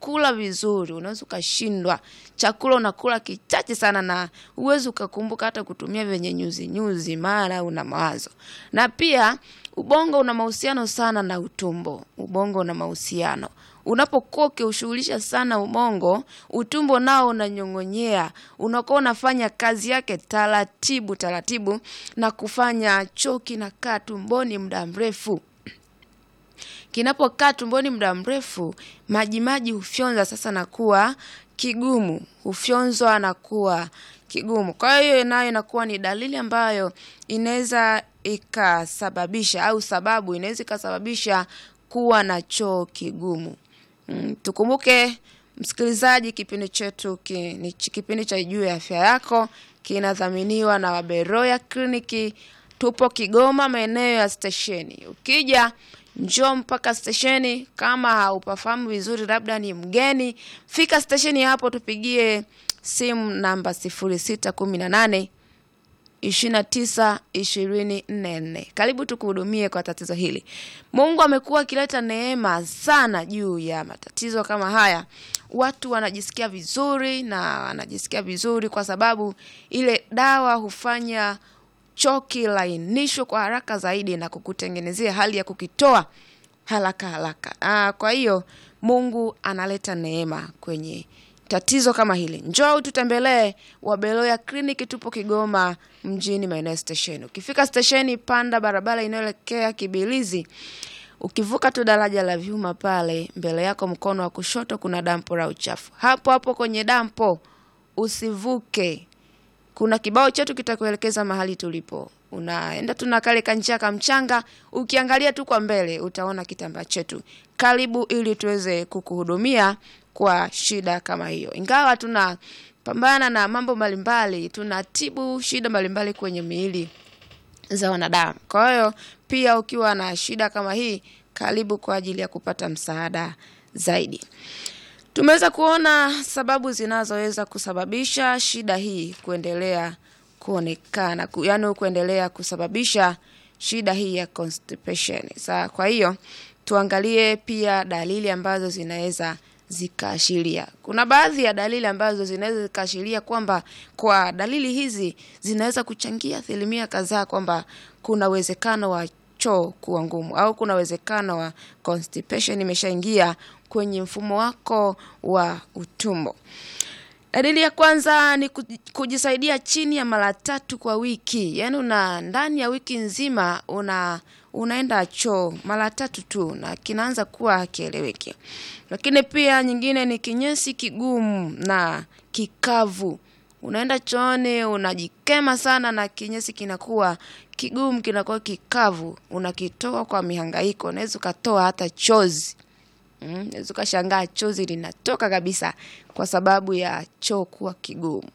kula vizuri, unaweza ukashindwa. Chakula unakula kichache sana, na huwezi ukakumbuka hata kutumia vyenye nyuzi nyuzi, mara una mawazo. Na pia ubongo una mahusiano sana na utumbo. Ubongo una mahusiano unapokuwa ukiushughulisha sana ubongo, utumbo nao unanyong'onyea, unakuwa unafanya kazi yake taratibu taratibu, na kufanya choo kinakaa tumboni muda mrefu. Kinapokaa tumboni muda mrefu, majimaji hufyonza sasa na kuwa kigumu, hufyonzwa na kuwa kigumu. Kwa hiyo nayo inakuwa ni dalili ambayo inaweza ikasababisha au sababu inaweza ikasababisha kuwa na choo kigumu. Mm, tukumbuke msikilizaji, kipindi chetu ki, ni kipindi cha Juu ya Afya Yako kinadhaminiwa na Waberoya Kliniki. Tupo Kigoma, maeneo ya stesheni. Ukija njoo mpaka stesheni. Kama haupafahamu vizuri, labda ni mgeni, fika stesheni hapo, tupigie simu namba sifuri sita kumi na nane ishirini na tisa ishirini nne nne. Karibu tukuhudumie kwa tatizo hili. Mungu amekuwa akileta neema sana juu ya matatizo kama haya. Watu wanajisikia vizuri na wanajisikia vizuri kwa sababu ile dawa hufanya choo kilainishwe kwa haraka zaidi na kukutengenezea hali ya kukitoa haraka haraka. Ah, kwa hiyo Mungu analeta neema kwenye tatizo kama hili. Njoo tutembelee Wabeloya Kliniki, tupo Kigoma mjini, maeneo ya stesheni. Ukifika stesheni, panda barabara inayoelekea Kibilizi. Ukivuka tu daraja la vyuma pale, mbele yako mkono wa kushoto kuna dampo la uchafu. Hapo hapo kwenye dampo usivuke, kuna kibao chetu kitakuelekeza mahali tulipo. Unaenda tu na kale kanjia ka mchanga, ukiangalia tu kwa mbele utaona kitambaa chetu. Karibu ili tuweze kukuhudumia kwa shida kama hiyo. Ingawa tunapambana na mambo mbalimbali, tunatibu shida mbalimbali kwenye miili za wanadamu. Kwa hiyo pia ukiwa na shida kama hii, karibu kwa ajili ya kupata msaada zaidi. Tumeweza kuona sababu zinazoweza kusababisha shida hii kuendelea kuonekana, ku- yaani kuendelea kusababisha shida hii ya constipation. Sa, kwa hiyo tuangalie pia dalili ambazo zinaweza zikaashiria. Kuna baadhi ya dalili ambazo zinaweza zikaashiria kwamba kwa dalili hizi zinaweza kuchangia asilimia kadhaa kwamba kuna uwezekano wa choo kuwa ngumu au kuna uwezekano wa constipation imeshaingia kwenye mfumo wako wa utumbo. Dalili ya kwanza ni kuji- kujisaidia chini ya mara tatu kwa wiki, yaani una ndani ya wiki nzima una unaenda choo mara tatu tu na kinaanza kuwa hakieleweki. Lakini pia nyingine ni kinyesi kigumu na kikavu. Unaenda chooni unajikema sana na kinyesi kinakuwa kigumu, kinakuwa kikavu, unakitoa kwa mihangaiko, unaweza ukatoa hata chozi. Mm, unaweza ukashangaa chozi linatoka kabisa kwa sababu ya choo kuwa kigumu.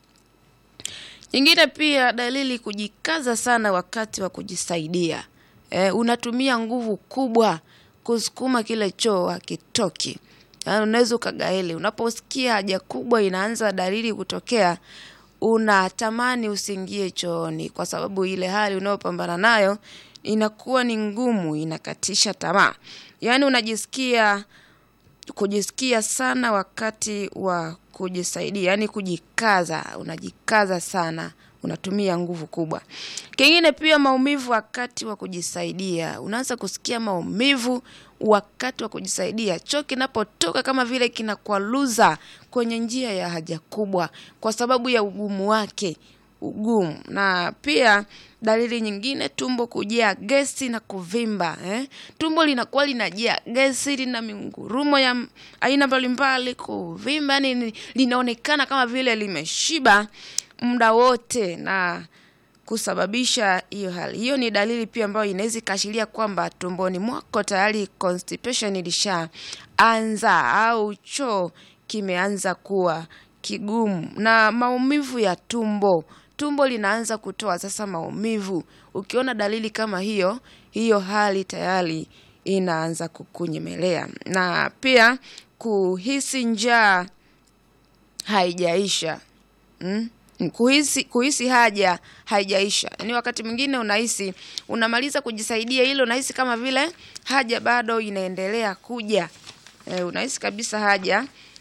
Nyingine pia dalili kujikaza sana wakati wa kujisaidia. E, unatumia nguvu kubwa kusukuma kile choo hakitoki. Yaani unaweza ukagaili. Unaposikia haja kubwa inaanza dalili kutokea, unatamani usiingie chooni kwa sababu ile hali unayopambana nayo inakuwa ni ngumu, inakatisha tamaa. Yaani unajisikia kujisikia sana wakati wa kujisaidia, yaani kujikaza, unajikaza sana, unatumia nguvu kubwa. Kingine pia maumivu wakati wa kujisaidia, unaanza kusikia maumivu wakati wa kujisaidia, choo kinapotoka kama vile kinakwaluza kwenye njia ya haja kubwa kwa sababu ya ugumu wake ugumu na pia dalili nyingine tumbo kujaa gesi na kuvimba eh? tumbo linakuwa linajaa gesi lina mingurumo ya m- aina mbalimbali kuvimba yani ni- linaonekana kama vile limeshiba muda wote na kusababisha hiyo hali hiyo ni dalili pia ambayo inaweza ikaashiria kwamba tumboni mwako tayari constipation ilishaanza au choo kimeanza kuwa kigumu na maumivu ya tumbo tumbo linaanza kutoa sasa maumivu ukiona dalili kama hiyo hiyo hali tayari inaanza kukunyemelea na pia kuhisi njaa haijaisha mm? kuhisi kuhisi haja haijaisha yaani wakati mwingine unahisi unamaliza kujisaidia ile unahisi kama vile haja bado inaendelea kuja e, unahisi kabisa haja